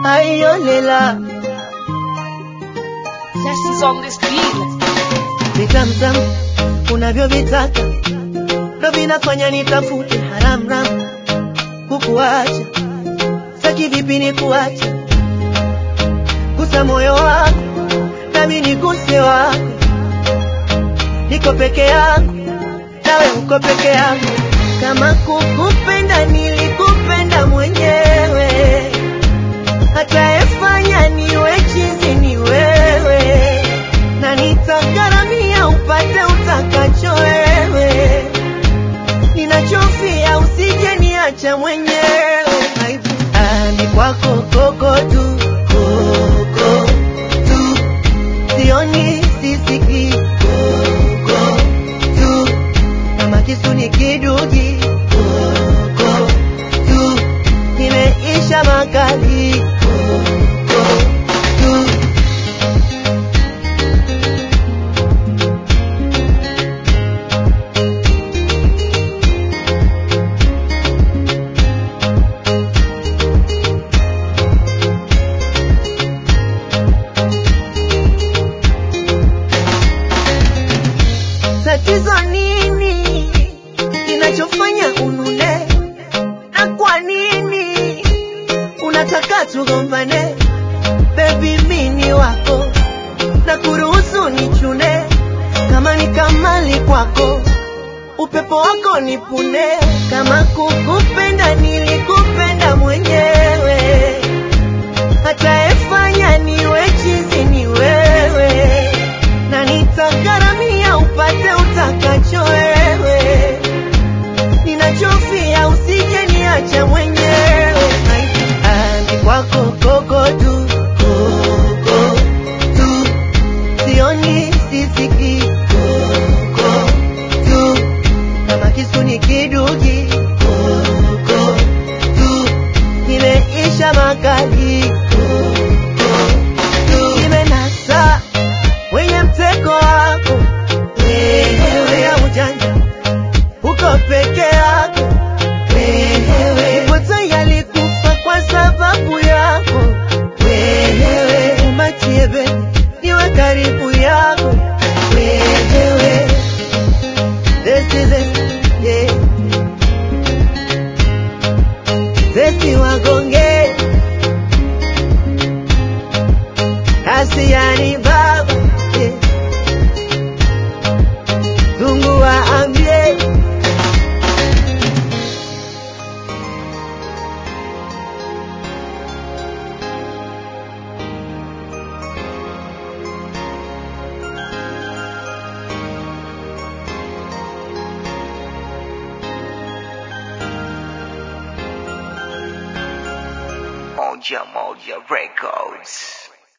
aiolela Sessions on this beat. vitamtam unavyovitaka ndo vinafanya nitafute haramram kukuacha saki vipi ni kuacha gusa moyo wako nami niguse wako niko peke yangu nawe uko peke yangu kama kukupenda nilikupenda mwenyewe hata efanya niwe chizi ni wewe na nitagharamia upate utakacho wewe ninachofia usije niacha mwenyewe Aibu. Ah, ni kwako koko tu koko tu sioni sisiki koko tu kama kisu ni kidugi koko tu nimeisha makali koko tu tatizo nini kinachofanya unune na kwa nini unataka tugombane bebi mini wako na kuruhusu nichune kama ni kamali kwako upepo wako nipune kama kukupenda nilikupenda mwenyewe hata efanya niwe chizi ni wewe na nitagharamia upate utakacho wewe ninachofia usije niacha mwenyewe Ah, ni kwako koko tu koko tu sioni sisiki koko tu kama kisu ni kidugi koko tu nimeisha makali koko tu nimenasa wenye mtego wako wewe ya ujanja uko peke yako wewe ipo tayari kufa kwa sababu yako wewe umachie bebe niwe karibu yako wewe Zesti, zesti, yeah. Zesti wagonge Asiani baba yeah. Zungu waambie Moja Moja Records.